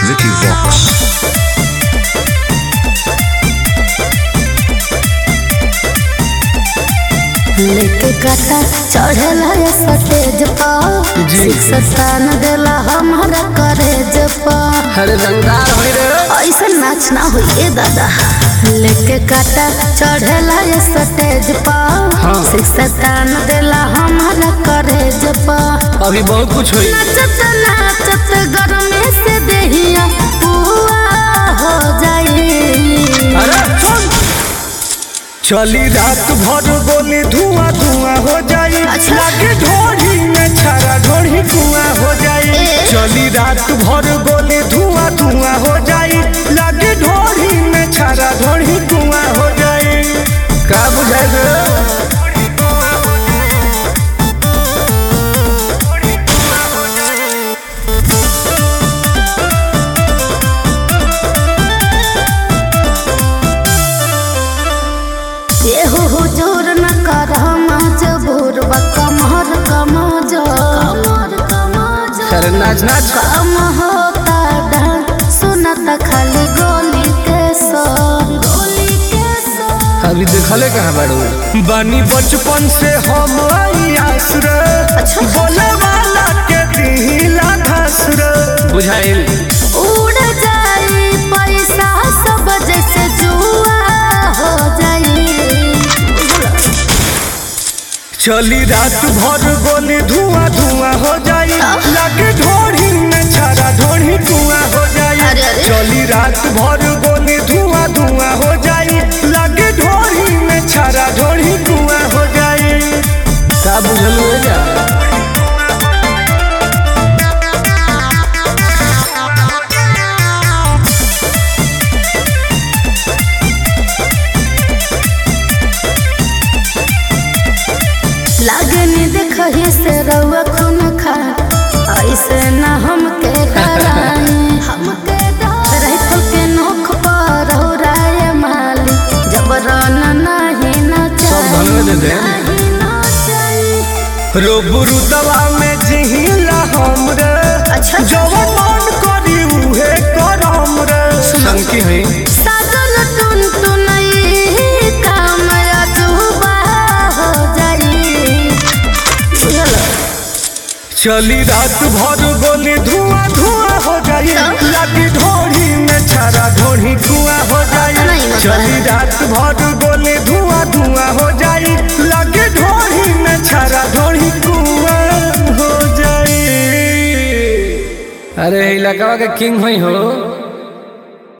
Vicky Vox. लेके काटा चढ़ेला ये सटेज पर जी। शिक्षतान देला हमारा करेज पर अरे रंगदार होई रे ऐसा नाच ना होइए दादा लेके काटा चढ़ेला ये सटेज पर हाँ। शिक्षतान देला हमारा करेज पर अभी बहुत कुछ होई नाचत नाचत गरमे से देहिया पुआ हो जाई अरे सुन चली रात भर गोली धुआं धुआं हो जाई अच्छा। लागे ढोढ़ी में छारा ढोढ़ी धुआं हो जाई ए। चली रात भर गोली धुआं धुआं हो जाई लागे ढोढ़ी में छारा ढोढ़ी धुआं हो जाई का बुझाई रे ये हो हुजूर न कर मजबूर बा कमर कमज कमर कमज अरे नाच नाच कम होता डांस सुनत खाली गोली के सर गोली के सर अभी देखले कहाँ बाड़ू बानी बचपन से हम आस रे अच्छा। बोले वाला के दिला धस रे बुझाइल उड़ जाई पैसा सब जैसे जुआ हो जाई चली रात भर गोली धुआं धुआं हो जाई लागे ढोढ़ी में छारा ढोढ़ी धुआं हो जाई अरे, अरे। चली रात भर गोली धुआं धुआं हो जाई लागे ढोढ़ी में छारा ढोढ़ी धुआं हो जाई का बुझल हो जा लागे नी देखही से रउआ खून खा ऐसे न हमके डराई हमके डराई तो के नोख पर हो राय माली जबरन नहीं न सब धन में दे दे। नहीं न चाहिए रोबरू दवा में जिहिला हम रे अच्छा। जवन मन करी उहे करम रे संकी है साजन टुन टुनई काम अजूबा हो जाई बुझल चली रात भर गोली धुआं धुआं हो जाई लागी ढोढ़ी में छारा ढोढ़ी धुआं हो जाई नहीं मतलब। चली रात भर गोली धुआं धुआं हो जाई लागी ढोढ़ी में छारा ढोढ़ी धुआं हो जाई अरे इलाका के किंग होई हो